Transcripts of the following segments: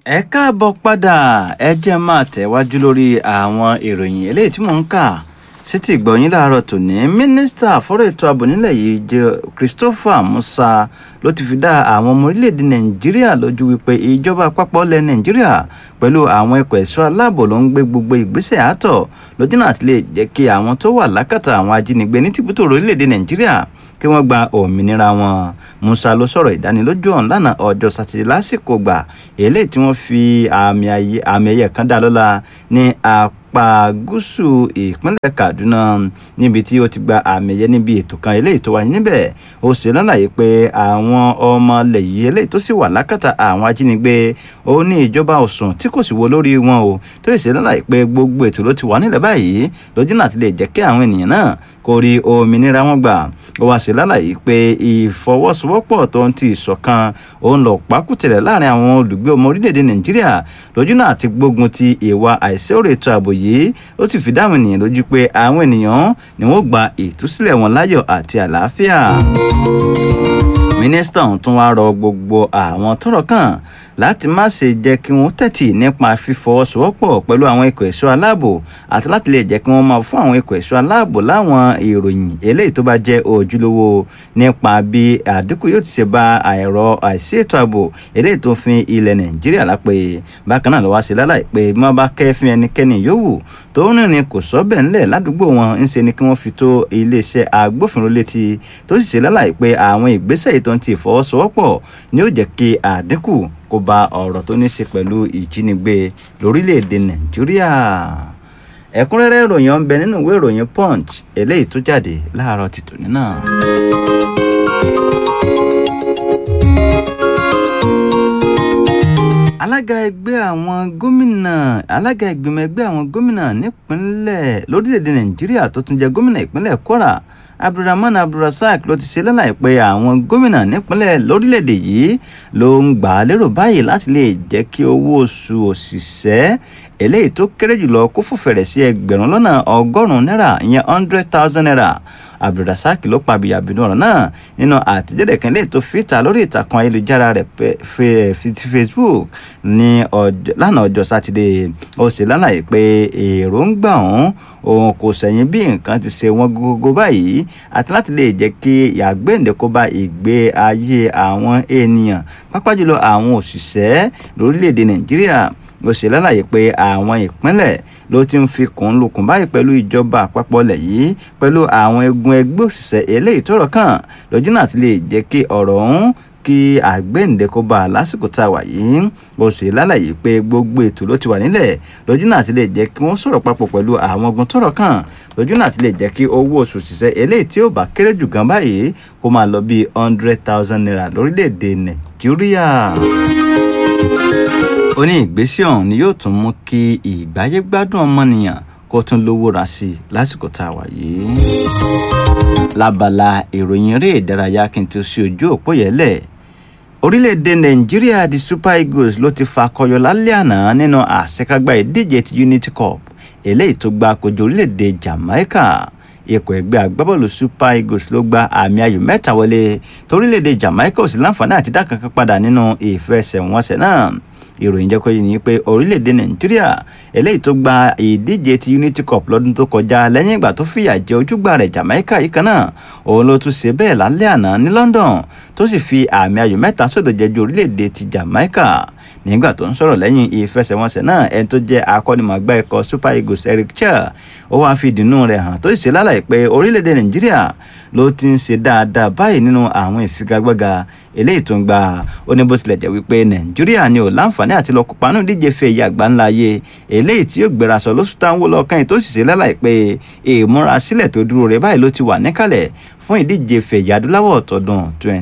ẹ káàbọ̀ padà ẹ jẹ́ máa tẹ̀wájú lórí àwọn ìròyìn eléyìí tí mò ń kà sétí ìgbọ̀nyín láàárọ̀ tòní mínísítà fọ́rọ̀ ètò ààbò nílẹ̀ yìí jẹ́ Christopher Musa ló ti fi dá àwọn ọmọ orílẹ̀-èdè Nàìjíríà lójú wípé ìjọba àpapọ̀ ilẹ̀ Nàìjíríà pẹ̀lú àwọn ẹ̀kọ́ ẹ̀ṣọ́ aláàbò ló ń gbé gbogbo ìgbésẹ̀ àtọ̀ lójú náà ti lè jẹ́ kí àwọn tó wà lákàtà àwọn ajínigbé ní tìbútò orílẹ̀-èdè Nàìjíríà kí wọ́n gba òmìnira wọn Musa ló sọ̀rọ̀ ìdánilójú ọ̀hún lánàá ọjọ́ sátidé lásìkò gbà eléyìí tí wọ́n fi àmì ẹ̀yẹ kan dá lọ́lá ní apá gúúsù ìpínlẹ̀ Kaduna níbi tí ó ti gba àmì ẹ̀yẹ níbi ètò kan eléyìí tó wáyé níbẹ̀ ó ṣe lálàyé pé àwọn ọmọ ilẹ̀ yìí eléyìí tó sì wà lákàtà àwọn ajínigbé ó ní ìjọba òsùn tí kò sì wo lórí wọn o tó ṣe lálàyé pé gbogbo ètò ló ti wà nílẹ̀ báyìí lójú náà ti lè jẹ́ kí àwọn ènìyàn náà kó rí òmìnira wọn gbà ó wá ṣe lálàyé pé ìfọwọ́sowọ́pọ̀ tó ń ti ìṣọ̀kan òun lọ pákútẹ̀lẹ̀ láàrin àwọn olùgbé ọmọ orílẹ̀-èdè Nàìjíríà lójú náà ti gbógun ti ìwà àìsíọ̀rọ̀ ètò ààbò yìí ó sì fi dáhùn ènìyàn lójú pé àwọn ènìyàn ni wọ́n gba ìtúsílẹ̀ wọn láyọ̀ àti àlàáfíà mínísítà ọ̀hún tún wá rọ gbogbo àwọn tọ́rọ̀ kàn láti má ṣe jẹ́ kí wọ́n tẹ̀tì nípa fífọwọ́sowọ́pọ̀ pẹ̀lú àwọn ikọ̀ ẹ̀ṣọ́ aláàbò àti láti lè jẹ́ kí wọ́n máa fún àwọn ikọ̀ ẹ̀ṣọ́ aláàbò láwọn ìròyìn eléyìí tó bá jẹ́ ojúlówó nípa bí àdínkù yóò ti ṣe bá àìrọ àìsí ètò ààbò eléyìí tó fi ilẹ̀ Nàìjíríà lápè bákan náà ló wá ṣe láláì pé bí wọ́n bá kẹ́fín ẹnikẹ́ni yòówù tó ń rìnrìn kò sọ́bẹ̀ ńlẹ̀ ládùúgbò wọn ń ṣe ni kí wọ́n fi tó iléeṣẹ́ agbófinró létí tó sì ṣe láláì pé àwọn ìgbésẹ̀ ìtọ́ ti ìfọwọ́sowọ́pọ̀ ni ó jẹ́ kí àdínkù kó bá ọ̀rọ̀ tó ní ṣe pẹ̀lú ìjínigbé lórílẹ̀‐èdè nàìjíríà ẹ̀kúnrẹ́rẹ́ ìròyìn ọ̀nbẹ nínú ìwé ìròyìn punch eléyìí tó jáde láàárọ̀ ti tòní náà. alága ẹgbẹ́ àwọn gómìnà alága ìgbìmọ̀ ẹgbẹ́ àwọn gómìnà nípínlẹ̀ lórílẹ̀‐èdè nàìjíríà tó tún jẹ́ gómìnà ìpínlẹ̀ kwara abdulrahman abdulrasaq ló ti ṣe lálàyé pé àwọn gómìnà nípínlẹ̀ lórílẹ̀‐èdè yìí ló ń gbà á lérò báyìí láti lè jẹ́ kí owó oṣù òṣìṣẹ́ eléyìí tó kéré jùlọ kó fòfẹ̀rẹ̀ sí ẹgbẹ̀rún lọ́nà ọgọ́rùn-ún náírà ìyẹn hundred thousand naira abdulrasaq ló pa àbíyàbínú ọ̀rọ̀ náà nínú àtẹ̀jáde kan lè tó fìtà lórí ìtàkùn ayélujára rẹ̀ ti facebook ní lánàá ọjọ́ sátidé ó sì lálàyé pé èròǹgbà ọ̀hún òun kò sẹ̀yìn bí nǹkan ti ṣe wọ́n gógógó báyìí àti láti lè jẹ́ kí ìyàgbéǹde kó bá ìgbé ayé àwọn ènìyàn pápá jùlọ àwọn òṣìṣẹ́ lórílẹ̀‐èdè nàìjíríà ó ṣe lálàyé pé àwọn ìpínlẹ̀ ló ti ń fi kùn lukùn báyìí pẹ̀lú ìjọba àpapọ̀ lẹ̀ yìí pẹ̀lú àwọn egun ẹgbẹ́ òṣìṣẹ́ eléyìí tọ́rọ̀ kàn lójú náà ti lè jẹ́ kí ọ̀rọ̀ ọ̀hún kí àgbéǹde kó bá a lásìkò tá a wà yìí ó sì lálàyé pé gbogbo ètò ló ti wà nílẹ̀ lójú náà ti lè jẹ́ kí wọ́n sọ̀rọ̀ papọ̀ pẹ̀lú àwọn ogun tọ́rọ̀ kàn lójú náà ti lè jẹ́ kí owó oṣù òṣìṣẹ́ eléyìí tí ó bá kéré jù gan báyìí kó máa lọ bíi hundred thousand naira lórílẹ̀‐èdè nàìjíríà ó ní ìgbésẹ̀ ọ̀hún ni yóò tún mú kí ìgbáyégbádùn ọmọnìyàn kó tún lówó ra sí i lásìkò tá a wà yìí. lábala ìròyìn eré ìdárayá kí n tó ṣe ojú òpó yẹlẹ̀ orílẹ̀-èdè nàìjíríà di super eagles ló ti fakọyọ lálẹ́ àná nínú àṣekágbá ìdíje ti unity cup eléyìí tó gba kojú orílẹ̀-èdè jamaica ikọ̀ ẹgbẹ́ agbábọ́ọ̀lù super eagles ló gba àmì ayò mẹ́ta wọlé torílẹ̀-èdè jamaica ò sì láǹfààní àti dá kankan padà nínú ìfẹsẹ̀wọnsẹ̀ náà ìròyìn jẹ́ kó yé ni pé orílẹ̀-èdè nàìjíríà eléyìí tó gba ìdíje ti unity cup lọ́dún tó kọjá lẹ́yìn ìgbà tó fìyà jẹ ojúgbà rẹ̀ jamaica yìí kan náà òun ló tún ṣe bẹ́ẹ̀ lálẹ́ àná ní london tó sì fi àmì ayò mẹ́ta sódò jẹjú orílẹ̀-èdè ti jamaica nígbà tó ń sọ̀rọ̀ lẹ́yìn ìfẹsẹ̀wọnsẹ̀ náà ẹni tó jẹ́ akọ́nimọ̀gbá ikọ̀ super eagles eric chel ó wáá fi ìdùnnú rẹ̀ hàn tó sì ṣe lálàyé pé orílẹ̀-èdè nàìjíríà ló ti ń ṣe dáadáa báyìí nínú àwọn ìfigagbága eléyìí tó ń gbà ó ní bó tilẹ̀ jẹ́ wípé nàìjíríà ni ò láǹfààní àti lọ kópa nínú ìdíje fẹ́ ìyá àgbáńlá ayé eléyìí tí yóò gbéra sọ lóṣù táwọn wò lọ́kàn yìí tó sì ṣe lálàyé pé ìmúrasílẹ̀ tó dúró rẹ̀ báyìí ló ti wà níkàlẹ̀ fún ìdíje fẹ́ ìyá adúláwọ̀ tọdún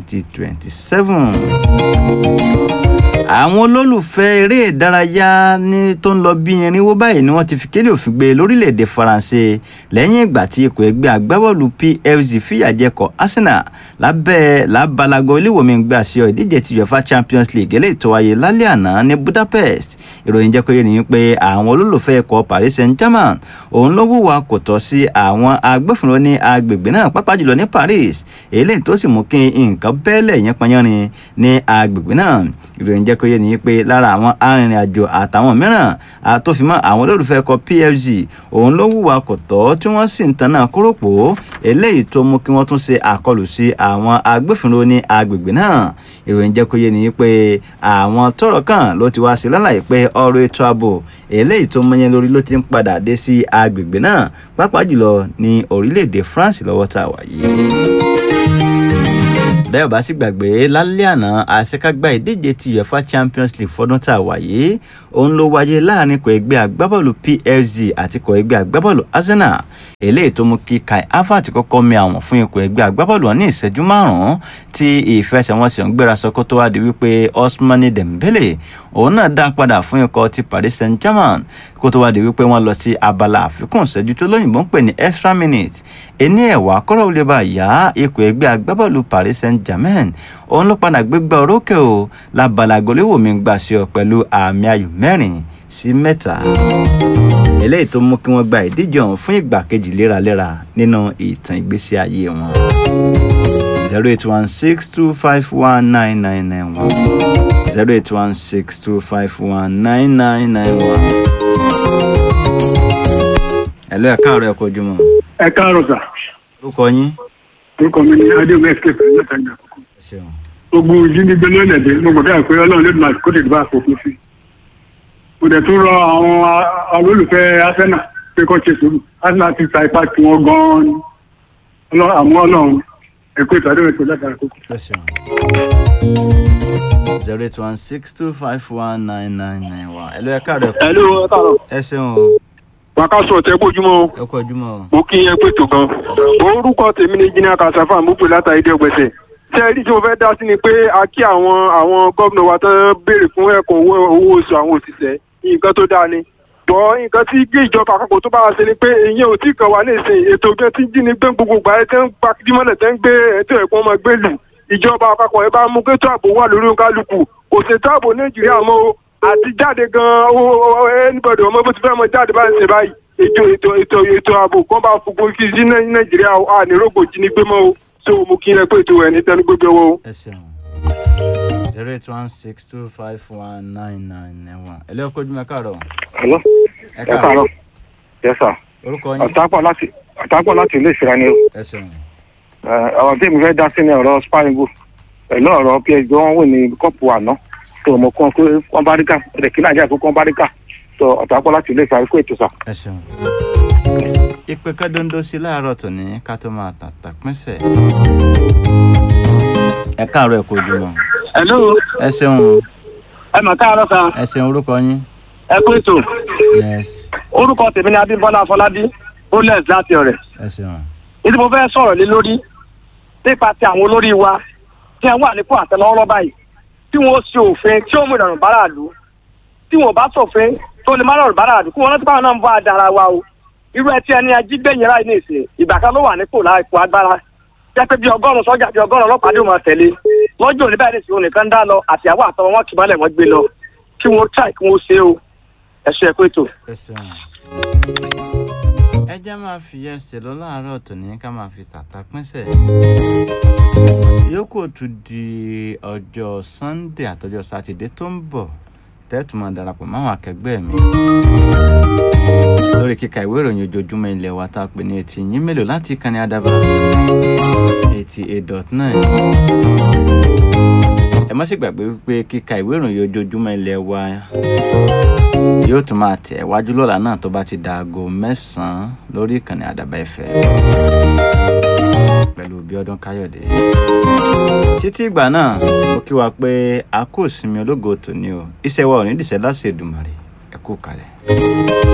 2027 àwọn olólùfẹ́ eré ìdárayá ní tó ń lọ bí irinwó báyìí ni wọ́n ti fi kélé òfin gbé lórílẹ̀‐èdè faransé lẹ́yìn ìgbà tí ikọ̀ ẹgbẹ́ agbábọ́ọ̀lù pfc fìyàjẹkọ̀ arsenal lábẹ́ lábalago iléwòmí gbà sí ọ ìdíje ti uefa champions league eléyìí tó wáyé lálẹ́ àná ní budapest ìròyìn jẹ́ kó yé ni pé àwọn olólùfẹ́ ikọ̀ paris saint-germain òun ló wùwà kò tọ́ sí àwọn agbófinró ní agbègbè náà pápá jùlọ ní paris eléyìí tó sì mú kí nǹkan bẹ́ẹ̀lẹ̀ yẹn pọnyánrin ní agbègbè náà ìròyìn jẹ́ kó yé ni pé lára àwọn arìnrìn-àjò àtàwọn mìíràn tó fi mọ́ àwọn olólùfẹ́ ẹ̀kọ́ pfg òun ló hùwà kò tọ́ tí wọ́n sì ń tan náà kórópò eléyìí tó mú kí wọ́n tún ṣe àkọlù sí àwọn agbófinró ní agbègbè náà ìròyìn jẹ́ kó yé ni pé àwọn tọ́rọ̀ kàn ló ti wá sí lálàyé pé ọ̀rọ̀ ètò ààbò eléyìí tó mọyán lórí ló ti ń padà dé sí agbègbè náà pàápàá jùlọ ní orílẹ̀-èdè france lọ́wọ́ tá a wà yìí bẹ́ẹ̀ ò bá sì gbàgbé lálẹ́ àná àṣekágbá ìdíje ti uefa champions league fọdún tá a wà yìí òun ló wáyé láàrin kò ẹgbẹ́ agbábọ́ọ̀lù psg àti kò ẹgbẹ́ agbábọ́ọ̀lù arsenal eléyìí tó mú kí kai havertz kọ́kọ́ mi àwọn fún ikọ̀ ẹgbẹ́ agbábọ́ọ̀lù ní ìṣẹ́jú márùn-ún tí ìfẹsẹ̀wọnsẹ̀ ń gbéra sọ kó tó wá di wípé osmani dembele òun náà dá padà fún ikọ̀ ti paris saint germain kó tó wá di wípé wọ́n lọ sí abala àfikún ìṣẹ́jú tó lóyìnbó ń pè ní extra minute ẹni ẹ̀wà kọ́rọ̀ ó lè bá yá ikọ̀ ẹgbẹ́ agbábọ́ọ̀lù paris saint germain òun ló padà gbégbá orókè o lábala goléwò mi gbà sí ọ pẹ̀lú àmì ayò mẹ́rin sí mẹ́ta eléyìí tó mú kí wọ́n gba ìdíje ọ̀hún fún ìgbà kejì léraléra nínú ìtàn ìgbésí ayé wọn. zero eight one six two five one nine nine nine one zero eight one six two five one nine nine nine one. ẹ̀lọ́ ẹ̀ka àrò ẹ̀kọ́ ojúmọ́. ẹ káàárọ̀ sà orúkọ yín. orúkọ mi ni adéwọ̀n escape látàgbà àkókò ẹ ṣeun. gbogbo ìjínigbé lọ́lẹ̀dẹ̀ mo gbọ́dọ̀ pé ọlọ́run lè máa kó tètè bá àfòfin sí mo dẹ̀ tún rọ àwọn olólùfẹ́ arsenal pé kó ṣe sùúrù arsenal ti ta ipa tí wọ́n gan-an àmọ́ ọlọ́run ẹ̀kọ́ ìtàdé rẹ̀ tó látara àkókò. ẹ ṣeun. zero eight one six two five one nine nine nine one ẹ̀lọ́ ẹ̀ka àrò ẹ̀kọ́. Hello, ẹ káàárọ̀. ẹ ṣeun o wákàtí ọ̀tẹ́ gbójúmọ́ o. ẹ̀kọ́ ojúmọ́ o. mo kí yẹn pé tó gan. orúkọ tèmi ni jìnnà kàṣàfà mo pè látàrí dé ọgbẹ̀sẹ̀. ṣé ẹ rí tí mo fẹ́ dá sí ni pé a kí àwọn àwọn gómìnà wa tán béèrè fún ẹ̀kọ́ owó owó oṣù àwọn òṣìṣẹ́ nǹkan tó dáa ni. bọ́ nǹkan tí gé ìjọba àpapọ̀ tó bá wa ṣe ni pé ìyẹn ò tí kàn wá nísìnyí ètò ìgbẹ́ tí jí ni gbé gbogbo gbà ẹ́ tẹ́ ń pa dímọ́lẹ̀ tẹ́ ń gbé ètò ẹ̀kọ́ ọmọ gbé lù ìjọba àpapọ̀ ẹ bá mú kétò ààbò wà lórí kálukú kò ṣètò ààbò nàìjíríà mọ́ o àti jáde gan-an ó ẹnibọ̀dì ọmọ bó ti fẹ́ mọ jáde bá ń ṣe báyìí ètò ètò ètò ètò ààbò kan bá fúnpọ̀ kí sí nàìjíríà a ní rògbò jínigbé mọ́ o tó o mú kí ẹ pé ètò ẹ̀ ní tẹnu gbogbo ọwọ́ o. ẹ ṣeun. zero eight one six two five one nine nine nine one ẹ̀lọ́ ẹ̀kọ́ ojúmọ́ ẹ káàárọ̀. Hello. ẹ ẹ káàárọ̀. Yes sir. orúkọ yín. ọ̀tápọ̀ láti ọ̀tápọ̀ láti ilé ìṣura ni o. ẹ ṣeun. Ẹ, ọ̀rọ̀ tí mi fẹ́ dá sí ni ọ̀rọ̀ sparingo pẹ̀lú ọ̀rọ̀ psg wọn wò ní kọ́pù àná tó mọ̀ kán pé wọ́n bá rí kà ẹ̀rẹ̀ kí nàìjíríà kó kán bá rí kà tó ọ̀tápọ̀ láti ilé ìṣura kó ètò sà. ẹ ṣeun. ìpè kádóńdó sí láàárọ̀ tòní ká tó máa tàtà pínṣẹ̀. ẹ káàárọ̀ ẹ̀kọ́ ojúmọ́. hello ẹ ṣeun ẹ mà káàárọ̀ sa ẹ ṣeun orúkọ yín. ẹ kú ètò yes orúkọ tèmi ni abímbọ́lá afọlábí bólẹ̀s láti ọ̀rẹ́ ẹ ṣeun. ìdí mo fẹ́ sọ̀rọ̀ lé lórí nípa ti àwọn olórí wa tí wọ́n wà nípò àtẹlọ́wọ́ báyìí tí wọ́n ṣe òfin tí ó mú ìrọ̀rùn báráàlú tí wọ́n bá ṣòfin tó lè má rọrùn báráàlú kí wọ́n rántí báwọn náà ń bọ́ àdára wa o irú ẹ tí ẹni ajígbẹ̀yìn ráì ní ìsìn ìgbà kan ló wà nípò láìpò agbára jẹ́ pé bí ọgọ́rùn-ún sọ́jà bí ọgọ́rùn-ún ọlọ́pàá ló máa tẹ̀lé lọ́jọ́ òní báyìí nìsín onìkan dá lọ àtìyàwó àtọwọ́ wọn kì í mọ́lẹ̀ wọ́n gbé lọ kí wọ́n tíráì kí wọ́n ṣe o ẹ ṣe é pé tó. ẹ ṣeun. ẹ jẹ́ máa fi ẹsẹ̀ lọ láàárọ̀ tòní ká máa fi tàtà pínṣẹ̀. yòókù tún di ọjọ́ sunday àtọjọ́ sátidé tó ń bọ̀ tẹ́tù máa darapọ̀ máwọn akẹgbẹ́ mi. lórí kíka ìwé ìròyìn ojoojúmọ́ ilé wa tá a pè ní etí yín mélòó láti ìkànnì àdàbà eighty eight dot nine ẹ má sì gbàgbé wípé kíka ìwé ìròyìn ojoojúmọ́ ilé wa yóò tún máa tẹ̀ wájú lọ́la náà tó bá ti da aago mẹ́sàn-án lórí ìkànnì àdàbà ẹ̀fẹ̀ pẹ̀lú bíọ́dún káyọ̀dé. títí ìgbà náà mo kí wa pé a kò sinmi ológo tòní o iṣẹ́ wa ò ní dìṣẹ́ láti Èdùmàrè ẹ kú kalẹ̀.